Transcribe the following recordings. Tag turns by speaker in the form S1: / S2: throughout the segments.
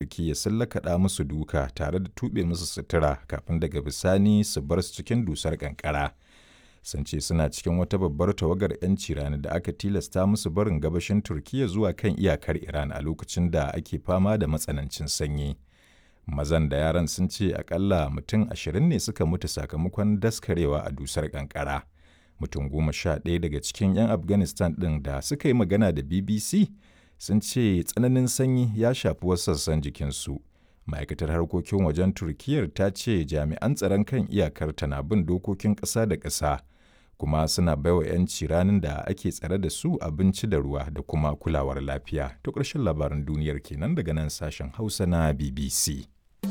S1: turkiyya sun lakaɗa musu duka tare da tuɓe musu sutura kafin daga bisani su bar su cikin dusar ƙanƙara sun ce suna cikin wata babbar tawagar 'yanci rani da aka tilasta musu barin gabashin turkiyya zuwa kan iyakar iran a lokacin da ake fama da matsanancin sanyi mazan da yaran sun ce akalla mutum ashirin ne suka mutu sakamakon daskarewa a dusar kankara mutum goma sha ɗaya daga cikin 'yan afghanistan ɗin da suka yi magana da bbc sun ce tsananin sanyi ya shafi wasu sassan jikinsu ma'aikatar harkokin wajen turkiyyar ta ce jami'an tsaron kan iyakar na bin dokokin ƙasa da ƙasa kuma suna baiwa 'yanci ranar da ake tsare da su abinci da ruwa da kuma kulawar lafiya to ƙarshen labaran duniyar kenan daga nan sashen hausa na bbc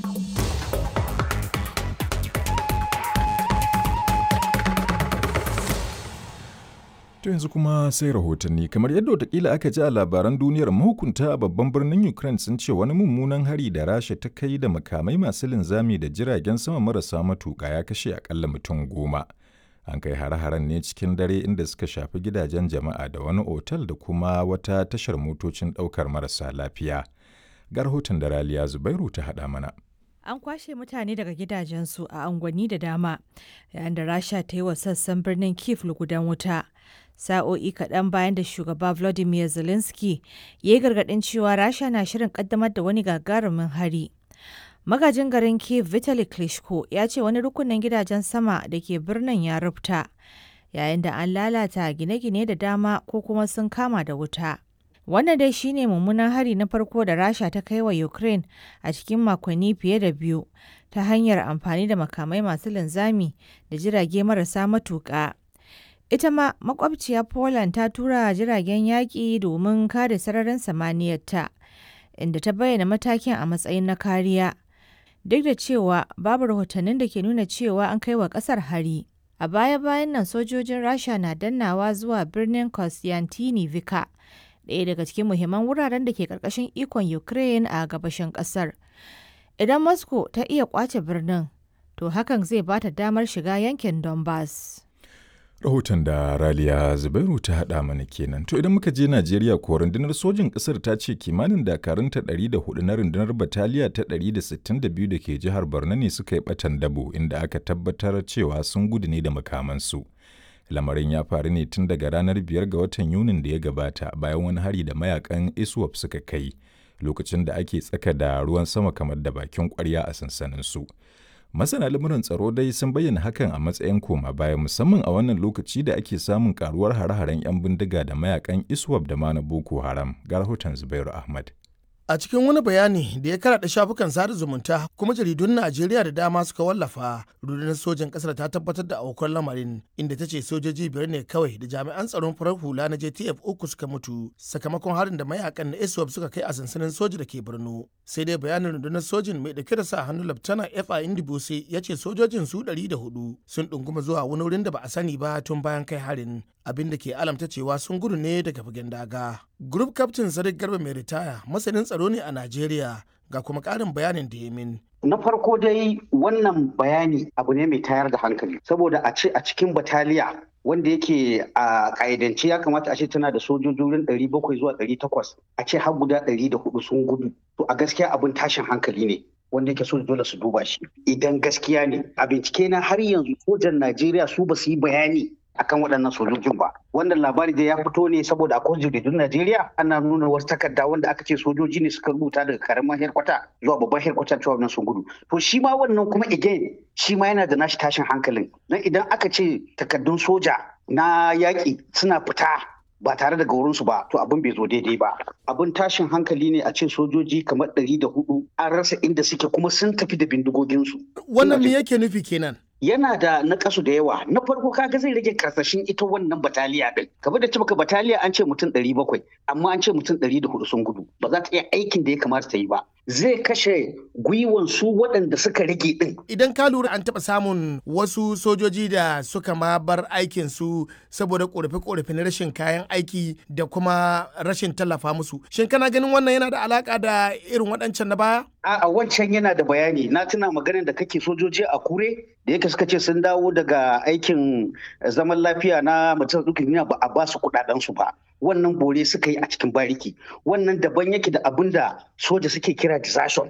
S1: To yanzu kuma sai rahotanni kamar yadda watakila aka ji a labaran duniyar mahukunta a babban birnin Ukraine sun ce wani mummunan hari da Rasha ta kai da makamai masu linzami da jiragen sama marasa matuƙa ya kashe akalla mutum goma. An kai hare-haren ne cikin dare inda suka shafi gidajen jama'a da wani otal da kuma wata tashar motocin ɗaukar marasa lafiya. Ga rahoton da Raliya Zubairu ta haɗa mana.
S2: An kwashe mutane daga gidajensu a unguwanni da dama, yayin da Rasha ta yi wa sassan birnin Kiev lugudan wuta. Sa'o'i kaɗan bayan da shugaba Volodymyr Zelensky ya yi gargaɗin cewa Rasha na shirin ƙaddamar da wani gagarumin hari. Magajin garin Kiev Vitaly Klitschko ya ce wani rukunin gidajen sama da ke birnin ya rufta, yayin da an lalata gine-gine da dama ko kuma sun kama da wuta. Wannan dai shine mummunan hari na farko da Rasha ta kai wa Ukraine a cikin makonni fiye da biyu ta hanyar amfani da makamai masu linzami da jirage marasa matuƙa. Ita ma makwabciya Poland ta tura jiragen yaƙi domin kare sararin samaniyarta, inda ta bayyana matakin a matsayin na kariya. Duk da cewa babu rahotannin da ke nuna cewa an kai wa ƙasar hari. A baya-bayan nan sojojin Rasha na dannawa zuwa birnin Kostyantynivka. ɗaya daga cikin muhimman wuraren da ke ƙarƙashin ikon Ukraine a gabashin ƙasar. Idan Moscow ta iya ƙwace birnin, to hakan zai ba ta damar shiga yankin Donbass.
S1: Rahoton da Raliya Zubairu ta haɗa mana kenan. To idan muka je Najeriya ko rundunar sojin ƙasar ta ce kimanin dakarunta 104 na rundunar bataliya ta 162 da ke jihar Borno ne suka yi ɓatan dabo inda aka tabbatar cewa sun gudu ne da makamansu. lamarin ya faru ne tun daga ranar biyar ga watan yunin da ya gabata bayan wani hari da mayakan iswap suka kai lokacin da ake tsaka da ruwan sama kamar da bakin kwarya a sansanin su masana lamuran tsaro dai sun bayyana hakan a matsayin koma baya musamman a wannan lokaci da ake samun karuwar hare-haren 'yan bindiga da mayakan iswap da ma na boko haram ga rahoton zubairu ahmad
S3: A cikin wani bayani da ya karaɗa shafukan sada zumunta kuma jaridun Najeriya da dama suka wallafa, rundunar sojan ƙasar ta tabbatar da aukuwar lamarin inda ta ce sojoji biyar ne kawai da jami'an tsaron farar hula na JTF uku suka mutu sakamakon harin da mayakan na ISWAP suka kai a sansanin soja da ke Borno. Sai dai bayanin rundunar sojin mai dauke da sa hannu Laftana FA Indibose ya ce sojojin su ɗari da hudu sun ɗunguma zuwa wani wurin da ba a sani ba tun bayan kai harin. abin da ke alamta cewa sun gudu ne daga fagen daga. Group Captain Sadiq Garba mai ritaya masanin tsaro ne a Najeriya ga kuma ƙarin bayanin da ya min.
S4: Na farko dai wannan bayani abu ne mai tayar da hankali saboda a ce a cikin bataliya wanda yake a ƙa'idance ya kamata a ce tana da sojojin ɗari bakwai zuwa ɗari takwas a ce har guda ɗari da hudu sun gudu to a gaskiya abin tashin hankali ne wanda yake so dole su duba shi idan gaskiya ne a bincike na har yanzu sojan Najeriya su ba su yi bayani akan waɗannan sojojin ba wannan labari da ya fito ne saboda akwai jaridun Najeriya ana nuna wasu takarda wanda aka ce sojoji ne suka rubuta daga karamin herkwata zuwa babban herkwata cewa wannan sun gudu to shi ma wannan kuma again shi ma yana da nashi tashin hankalin dan idan aka ce takardun soja na yaƙi suna fita ba tare da gaurinsu ba to abin bai zo daidai ba abin tashin hankali ne a ce sojoji kamar ɗari da hudu an rasa inda suke kuma sun tafi da bindigoginsu
S3: wannan me yake nufi kenan
S4: yana da nakasu da yawa na farko kaga zai rage karsashin ita wannan bataliya din kamar da cimaka bataliya an ce mutum ɗari bakwai amma an ce mutum ɗari da hudu sun gudu ba za ta iya aikin da ya kamata ta yi ba zai kashe gwiwan su waɗanda suka rage din
S3: idan ka lura an taɓa samun wasu sojoji da suka ma bar aikin su saboda korafe-korafe na rashin kayan aiki da kuma rashin tallafa musu shin kana ganin wannan yana da alaka da irin waɗancan na baya
S4: a wancan yana da bayani na tuna maganin da kake sojoji a kure da yake suka ce sun dawo daga aikin zaman lafiya na mutum dukkan ba a ba su kudaden su ba wannan bore suka yi a cikin bariki wannan daban yake da abin da soja suke kira desertion